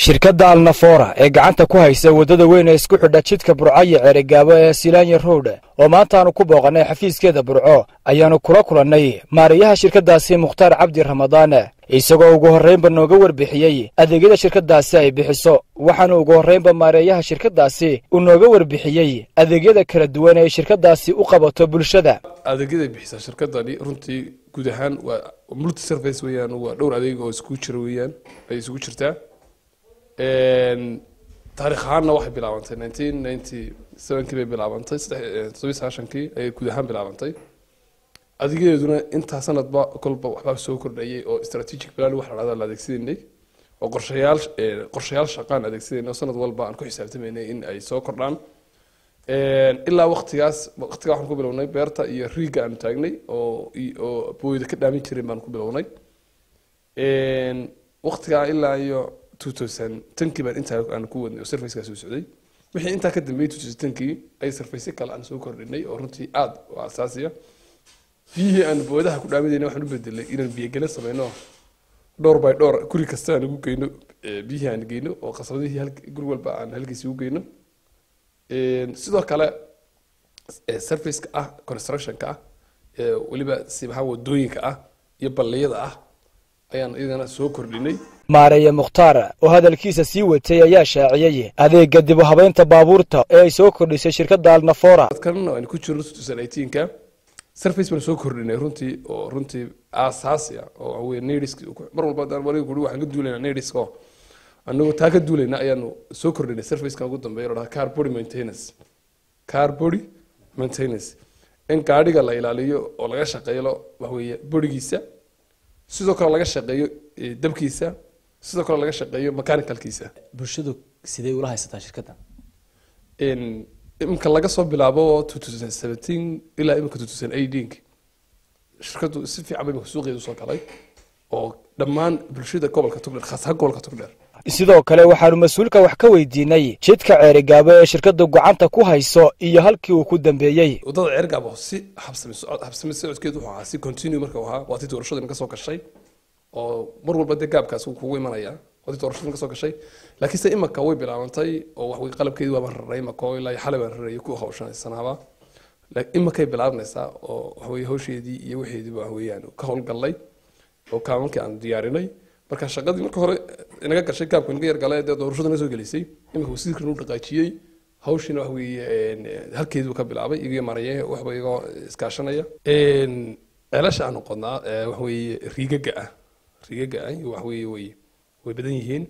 shirkadda alnafora ee gacanta ku haysa waddada weyn ee isku xidha jidka burco iyo ceerigaabo ee silaanya road oo maantaanu ku booqannay xafiiskeeda burco ayaannu kula kulannay maarayaha shirkaddaasi mukhtaar cabdi ramadaan isagoo ugu horraynba nooga warbixiyey adeegyada shirkaddaasi ay bixiso waxaana ugu horraynba maareeyaha shirkaddaasi uu nooga warbixiyey adeegyada kala duwan ee shirkaddaasi u qabato bulshada adeegyaday bixisaa shirkadani runtii guud ahaan waa multi service weeyaan waa dhowr adeeg oo iskugu jira weeyaan ay isugu jirtaa taarikh ahaanna waxay bilaabantay nineteen ninety sevenkii bay bilaabantay saddex todobiyi sagaashankii ayay guud ahaan bilaabantay adeegyadeeduna intaa sanadba kolba waxbaa soo kordhayay oo strategic plan wax la dhahda la adeegsanaynay oo qorshayaal qorshayaal shaqaan adeegsanaynay oo sanad walba aan ku xisaabtamaynay in ay soo kordhaan ilaa waqtigaas waqtigaa waxaan ku bilownay beerta iyo riiga aanu taagnay oo oo booyda ka dhaamin jirin baan ku bilownay waqtigaa ilaa iyo two thousand tankii baan intaa aan ku wadnay oo servicekaas soo socday wixii intaa ka dambeeyey two thousand tankii ay sarfaysyo kale aan soo kordhinay oo runtii aada u asaasiya biyihii aan boodaha ku dhaaminayna waxaan u bedelay inaan biyogele sameyno dhowr by dhowr guri kasta aan ugu geyno biyihii aan geyno oo qasabadihii guri walba aan halkiisi ugu geyno sidoo kale serviceka ah constructionka ah weliba sibahaan wadooyinka ah iyo balliyada ah ayaan iyagana soo kordhinay maareeye mukhtaar oo hadalkiisa sii watay ayaa shaaciyey adeega dib u habeynta baabuurta ee ay soo kordhisay shirkadda alnafora dadkan aynu ku jirno two thousand eighteenka service baan soo kordhinay runtii oo runtii aasaasi ah oo waxa weye nadisk mar walba haddaan wariga kuri waxaan ka duulaynaa nadisk oo anagoo taa ka duulayna ayaanu soo kordhinay servicekan ugu dambeeya oo dhaha car body maintenance car body maintenance in gaadhiga la ilaaliyo oo laga shaqeeyo waxa weeye bodigiisa sidoo kale laga shaqeeyo dabkiisa sidoo kale laga shaqeeyo mechanicalkiisa bulshadu sidee ula haysataa shirkaddan imika laga soo bilaabo two thousand seventeen ilaa imika two thousand eighteen shirkaddu si fiican ba imika suuqeeda usoo galay oo dhammaan bulshada gobolka togdheer khaas ahaan gobolka togdheer sidoo kale waxaanu mas-uulka wax ka weydiinay jidka ceerigaabo ee shirkaddu gacanta ku hayso iyo halkii uu ku dambeeyey waddada ceerigaabo si habsami habsami socodkeedu wuxuu ahaa si continue marka uu ahaa waa tii doorashadana ka soo gashay oo mar walba dee gaabkaas wuu kugu imanaya waa tii doorashadana ka soo gashay laakiinse imaka way bilaabantay oo wax wey qalabkeedii waabaan raray imaka oo ilaa xalay baan rarayay ku hawshanaysanaaba imakay bilaabnaysaa oo waxweye hawsheedii iyo wixeedii wax weeyaan ka howlgallay oo kaabankii aan diyaarinay marka shaqadii marka hore inaga gashay gaabka inaga yargale dee doorashadana soo gelisay imika wasiirkan u dhaqaajiyey hawshiina wax weeye halkeeduu ka bilaabay igiyo maraye waxba igoo iskaashanaya ceelasha aanu qodnaa wax weeye riigaga ah riigaga ah wax weeye way way badan yihiin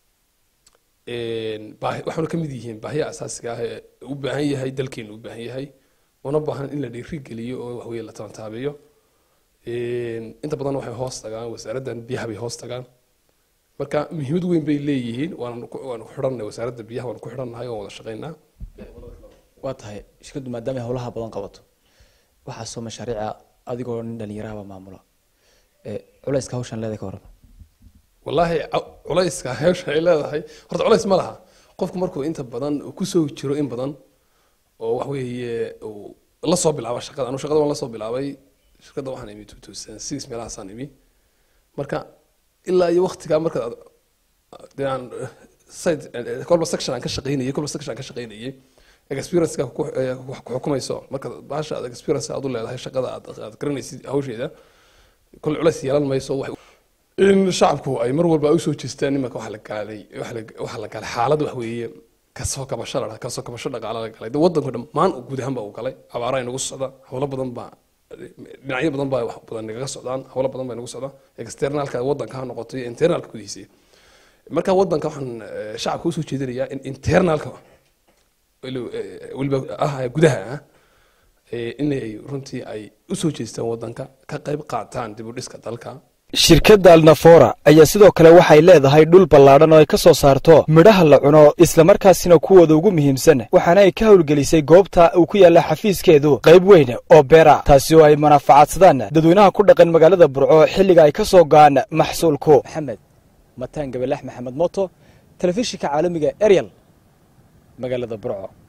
waxaana ka mid yihiin baahiya asaasiga ah ee u baahan yahay dalkeenu u baahan yahay una baahan in la dhiiri geliyo oo wax weeye la tantaabiyo inta badan waxay hoos tagaan wasaaraddan biyaha bay hoos tagaan marka muhiimad weyn bay leeyihiin waanu waanu ku xidhannahay wasaaradda biyaha waanu ku xidhannahay oo wada shaqaynaa waa tahay shirkaddu maadaama ay howlaha badan qabato waxaa soo mashaariica adigoo nin dhalinyarahaba maamula culayska hawshan leedahay ka warrama wallaahi culayska hawshan ay leedahay horta culays ma laha qofku markuu inta badan kusoo jiro in badan oo wax weeye la soo bilaaba shaqada anu shaqada waan la soo bilaabay shirkadda waxaan imi two thousand six meelahaasaan imi marka ilaa iyo waqtigaa marka dee aan site kolba section aan ka shaqaynayay kolba section aan ka shaqaynayay experience-ka ku xukumayso marka baasha aad experience aad u leedahay shaqada aad aad garanaysid hawsheeda kol culays yeelan mayso wax in shacabku ay mar walba usoo jeestaan imanka waxa la gaalay waxa la galay xaalad wax weeye kasoo kabasho la kasoo kabasho dhaqaale la galay wadanku dhammaan guud ahaan baa uu galay abaara inagu socda howlo badan baa dhinacyo badan baa wax badan nagaga socdaan howlo badan baa nagu socda externalka wadanka ha noqoto iyo internalka gudihiisa marka wadanka waxaan shacabka usoo jeedinayaa in internalka weliba ah gudaha ah inay runtii ay usoo jeestaan wadanka ka qayb qaataan dib u dhiska dalka shirkadda alnafora ayaa sidoo kale waxay leedahay dhul ballaadhan oo ay ka soo saarto midhaha la cuno islamarkaasina kuwooda ugu muhiimsan waxaana ay ka howlgelisay goobta uu ku yaalla xafiiskeedu qayb weyn oo beera taasi oo ay manafacadsadaan dadweynaha ku dhaqan magaalada burco xilliga ay ka soo go'aan maxsuulku maxamed mataan gabalax maxamed moto telefishinka caalamiga eryal magaalada burco